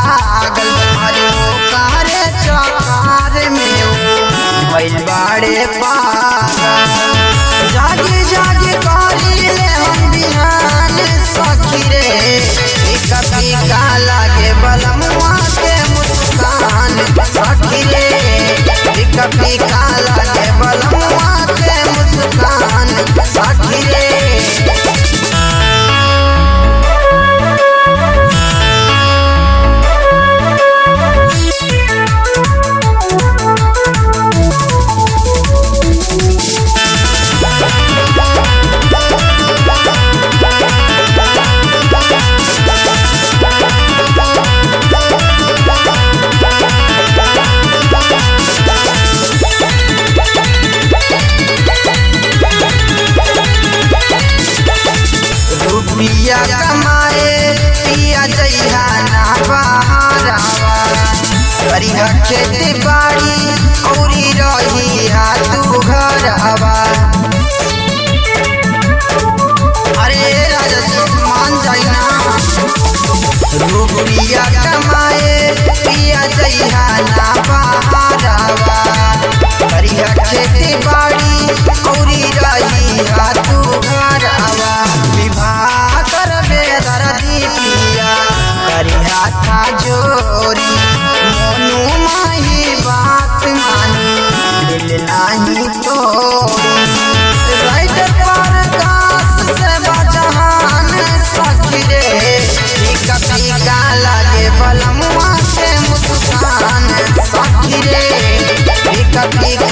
पागल अरे ओ कारे चकार में ओ भइल बाड़े पागल जागे जागे करी ले हम बिहान सखी रे एक फीका लागे बलमुआ के मुस्कान सखी रे एक फीका लागे बलमुआ के मुस्कान सखी रे रुपिया कमाए पिया जइहा ना बहारावा करिहा खेती बाड़ी औरी रहिहा तू घरवा अरे राजा जी मान जाई ना रुपिया कमाए पिया जइहा ना बहारावा करिहा खेती बाड़ी औरी रहिहा तू घरवा विवाह करबे दर्दी पिया करिहा था जोरी मोनू माही बात मानी दिल नाही तोरी राइटर पर कास से बजहान सखी रे फीका फीका लागे बलमुआ के मुस्कान सखी रे फीका फीका